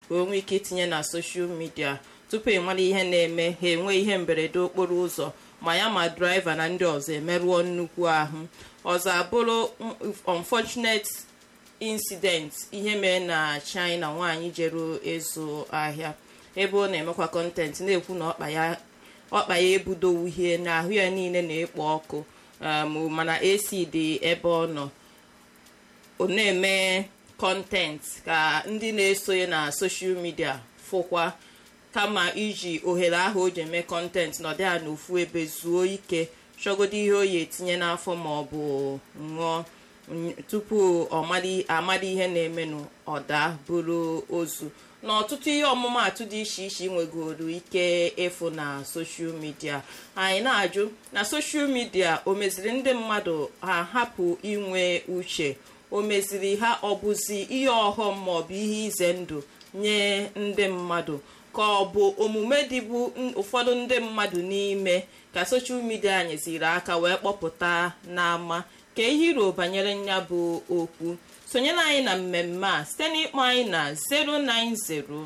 ka o nwee ike itinye na soshal midia tupu ịmara ihe na-eme ha enwe ihe mberede okporo ụzọ ma ya ma draiva na ndị ọzọ emerụọ nnukwu ahụ ọzọ abụrụ unfortunate incident ihe mere na china nwaanyị jere ịzụ ahịa ebe ọ na-emekwa kọntentị na-ekwu na ọkpa ya ọkpa ya ebudo uhie na ahụ ya niile na-ekpo ọkụ mana ac dị ebe ọ nọ ọ na-eme kọntentị ka ndị na-esonye na soshal midia fụkwa kama iji ohere ahụ o ji eme kọntentị nọdụ ya n'ofu ebe zuo ike chọgodo ihe o yi etinye n'afọ ma ọ bụ ṅụọ tupu amara ihe na-emenụ ọda bụrụ ozu na ọtụtụ ihe ọmụmatụ dị iche iche nwegoro ike ịfụ na soshal midia anyị na-ajụ na soshal midia o meziri ndị mmadụ ha hapụ inwe uche o meziri ha ọ bụzi ihe ọghọm maọbụ ihe ize ndụ nye ndị mmadụ ka ọ bụ omume dịbụ ụfọdụ ndị mmadụ n'ime ka soshal midia nyeziri aka wee kpọpụta n'ama ka ihe iro banyere nya bụ okwu sonyere anyị na mmemme a site n'ịkpọ anyị na 090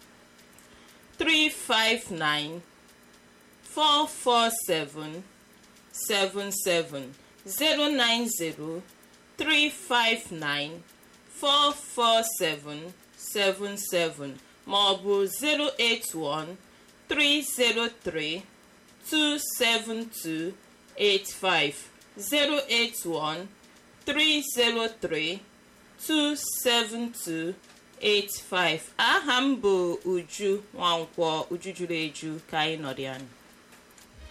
359 447 77 090 359 447 77 ma ọ bụ 081 303 272 85 081 303 27285 aha m bụ uju nwankwọ uju juru eju ka anyị nọrọ ya